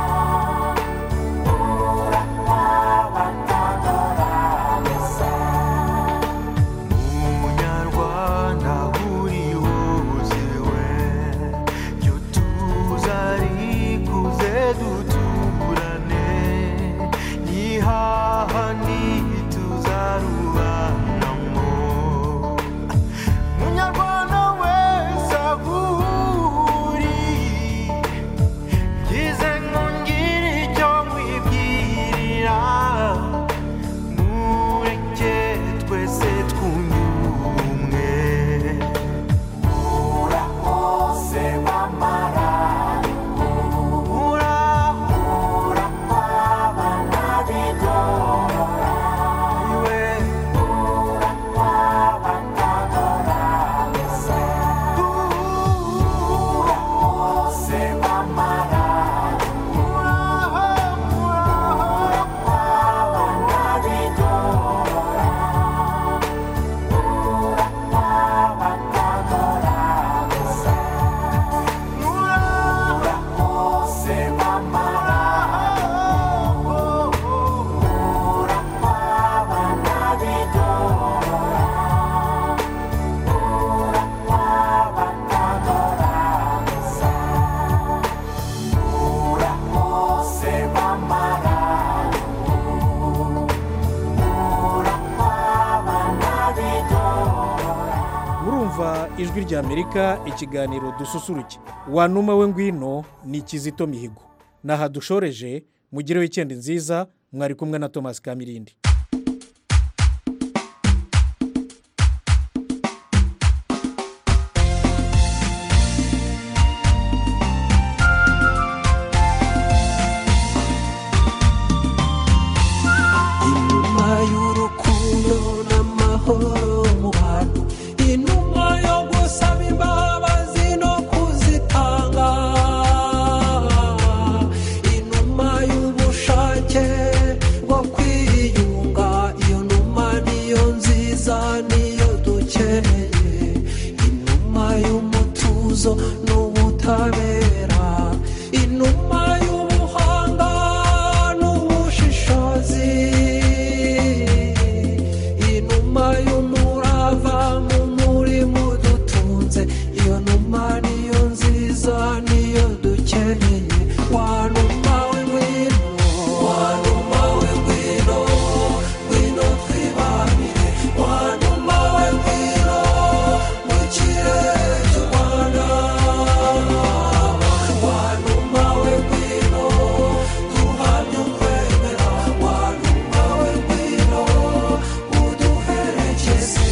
urakwaba n'adorabuza munyarwanda uri wuziwe ijwi rya amerika ikiganiro dususuruke wanuma we ngwino ni kizito mihigo naha dushoreje mugire wikendi nziza mwari kumwe na thomas kamirindi inuma y'urukundo n'amahoro mu bantu inuma yo gusaba imbabazi no kuzitanga inuma y'ubushake bwo kwiyunga iyo numa niyo nziza niyo dukeneye inuma y'umutuzo n'ubutabera inuma y'ubuhanga n'ubushishozi inuma y'umurava mu murimo dutunze iyo numa niyo nziza niyo dukeneye wanuma we ngwino wanuma we ngwino ngwino twibanire wanuma we ngwino mu kirere cy'u rwanda wanuma we ngwino duhamye ukwemera wanuma we ngwino uduherekeze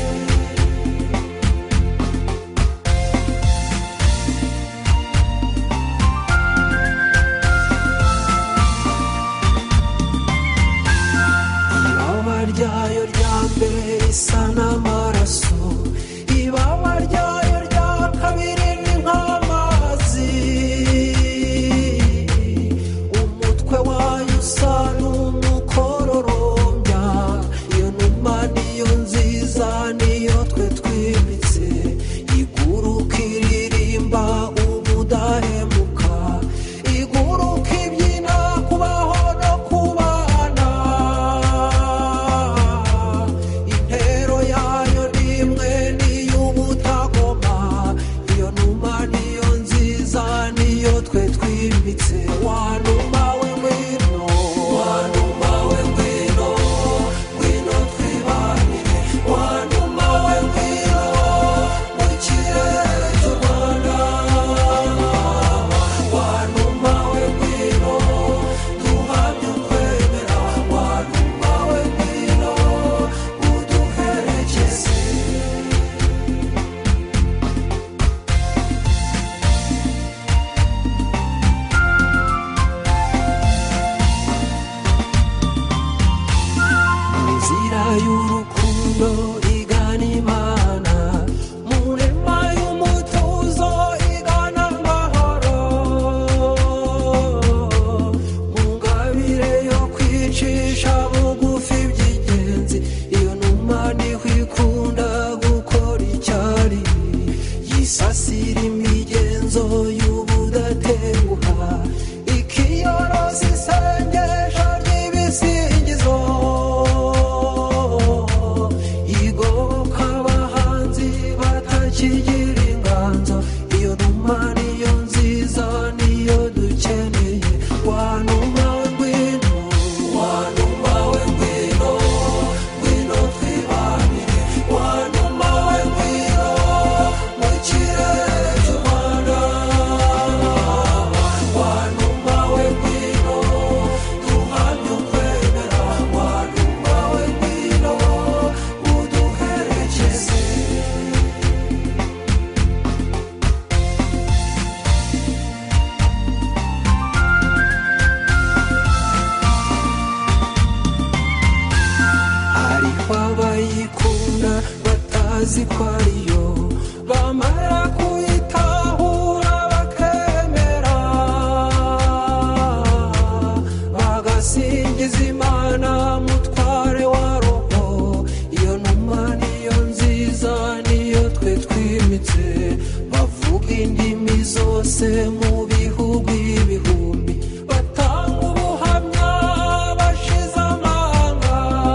ibaba ryayo rya mbere risa n'amaraso ibaba ryayo rya kabiri ni nk'amazi umutwe wayo usa n'umukororombya iyo numa niyo nziza niyo twe twimitse iguruka iririmba ubudahemuka iguruka ibyina kubaho no kubana intero yayo ni imwe n'iy'ubutagoma iyo numa niyo nziza niyo twe twimbitse wanuma we ngwino wanuma we ngwino ngwino twibanire wanuma we ngwino mu kirere cy'u rwanda wanuma we ngwino duhamye ukwemera wanuma we ngwino uduherekeze inzira y'urukundo igana imana mu nema y'umutuzo igana amahoro mu ngabire yo kwicisha bugufi by'ingenzi iyo numa niho ikunda gukora icyari yisasira imigenzo y'ubudatenguha ikiyoroza isengesho ry'ibisingizo igoboka abahanzi batakigira inganzo iyo numa niyo nziza niyo dukeneye wanuma we ngwino wanuma we ngwino ngwino twibanire wanuma we ngwino mu kirere cy'u rwanda wanuma we ngwino duhamye ukwemera wanuma we ngwino uduherekeze hariho abayikunda batazi ko ariyo bamara kuyitahura bakemera bagasingiza imana mutware wa roho iyo numa niyo nziza niyo twe twimitse bavuga indimi zose mu bihugu ibihumbi batanga ubuhamya bashize amanga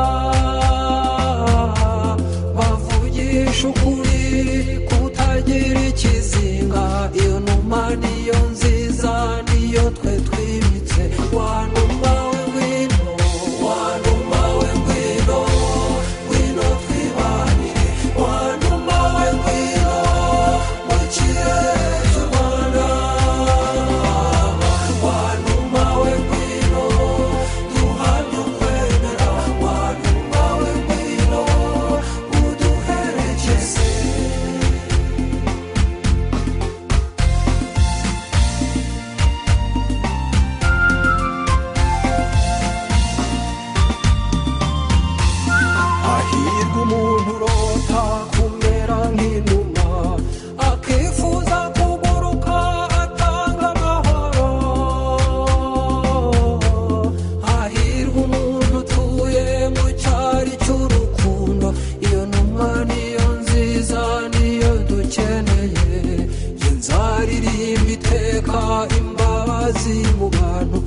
bavugisha ukuri kutagira ikizinga iyo numa niyo nziza niyo twe twimitse wanuma we ngwino wanuma we ngwino ngwino twibanire wanuma we ngwino turirimba iteka imbabazi mu bantu